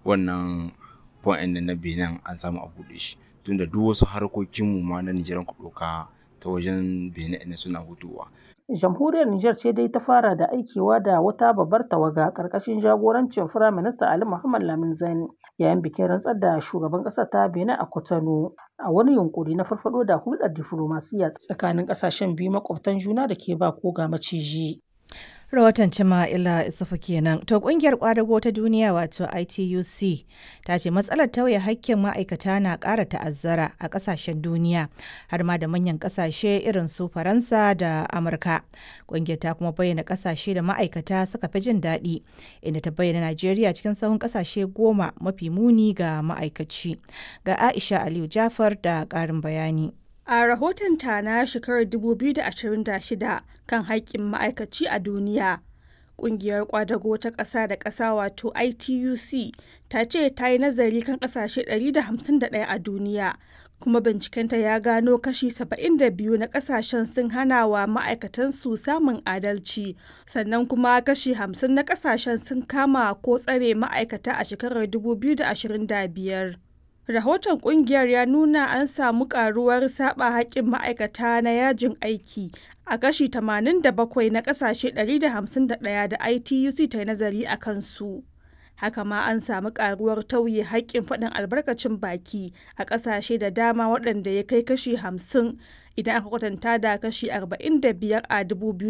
wannan point ɗin na benin an samu a buɗe shi tunda duk wasu harkokinmu ma na nijar ku ɗauka ta wajen benin ɗin suna hutuwa Jamhuriyar Nijar ce dai ta fara da aikewa da wata babbar tawaga ƙarƙashin jagorancin Firaminista Ali Muhammad Lamin Zani yayin bikin rantsar da shugaban ƙasar ta Benin a Cotonou a wani yunkuri na farfaɗo da hulɗar diflomasiyya tsakanin ƙasashen biyu makwabtan juna da ke ba ko ga maciji. Rahoton Jama'ila Isufu kenan. To kungiyar kwadago ta duniya wato ITUC ta ce matsalar tauye hakkin ma'aikata na ƙara ta'azzara a ƙasashen duniya har ma da manyan ƙasashe irin su Faransa da Amurka. Kungiyar ta kuma bayyana ƙasashe da ma'aikata suka fi jin daɗi inda ta bayyana Najeriya cikin sahun ƙasashe goma mafi muni ga ma'aikaci. Ga Aisha Aliyu Jafar da ƙarin bayani. A rahotonta na shekarar 2026 kan haƙƙin ma'aikaci a duniya, ƙungiyar ƙwadago ta ƙasa da ƙasa wato ITUC ta ce ta yi nazari kan ƙasashe 151 a duniya, kuma bincikenta ya gano kashi 72 na ƙasashen sun hana wa ma'aikatansu samun adalci, sannan kuma kashi 50 na ƙasashen sun kama ko tsare ma'aikata a shekarar 2025. rahoton kungiyar ya nuna an samu karuwar saba haƙƙin ma'aikata na yajin aiki a kashi 87 na ƙasashe 151 da ITUC ta yi nazari a kansu. Haka ma an samu karuwar tauye haƙƙin faɗin albarkacin baki a ƙasashe da dama waɗanda ya kai kashi 50 idan aka kwatanta da kashi 45 a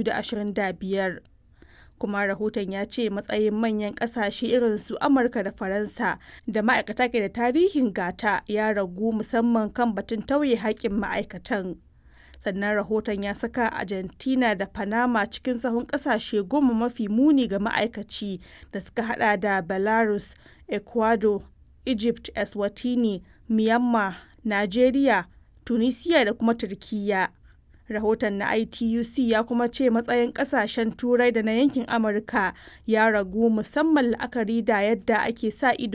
2025. kuma rahoton ya ce matsayin manyan kasashe irin su amurka da faransa da ma'aikata ke da tarihin gata ya ragu musamman kan batun tauye haƙƙin ma'aikatan sannan rahoton ya saka argentina da panama cikin sahun kasashe goma mafi muni ga ma'aikaci da suka hada da belarus ecuador egypt eswatini myanmar nigeria tunisia da kuma turkiyya rahoton na ituc ya kuma ce matsayin kasashen turai da na yankin amurka ya ragu musamman la'akari da yadda ake sa ido